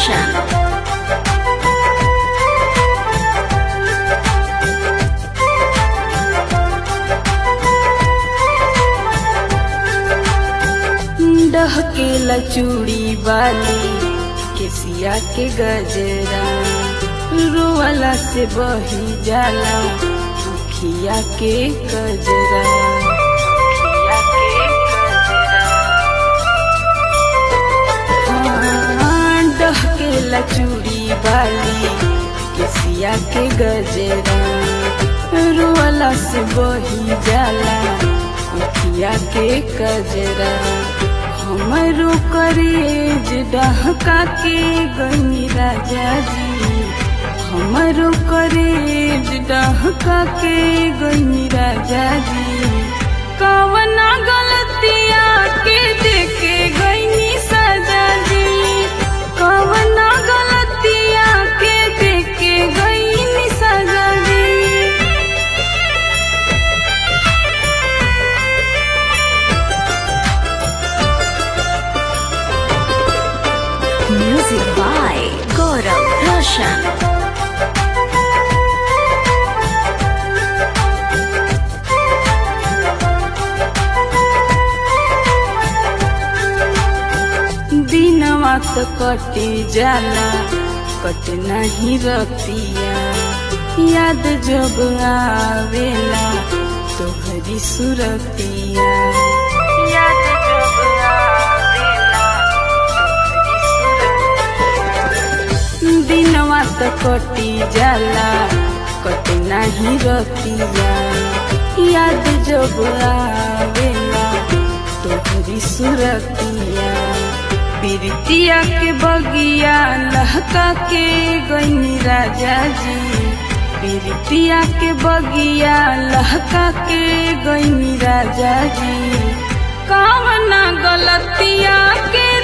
Roshan. डहकेला चूड़ी बाली केसिया के गजरा रोवाला से बही जाला अखिया के गजरा अखिया के गजरा। हाँ, डहकेला चूड़ी बाली केसिया के गजरा रोवाला से बही जाला अखिया के गजरा हमरो करेज डहका के गई राजा जी हमरो करेज डहका के गई राजा जी कवना गलतिया के देखे गई सजा जी कवना गलतिया के देखे गई सजा जी Music by Gaurav Roshan. दिनवा तो कटी जाला कट नहीं रतिया याद जब आवेला तोहरी सुरतिया याद जब आवेला तोहरी दिनवा तो कटी जाला कट नहीं रतिया याद जब आवेला तोहरी सुरतिया बिरतिया के बगिया लहका के गईनी राजा जी बिरतिया के बगिया लहका के गईनी राजा जी कावना गलतिया के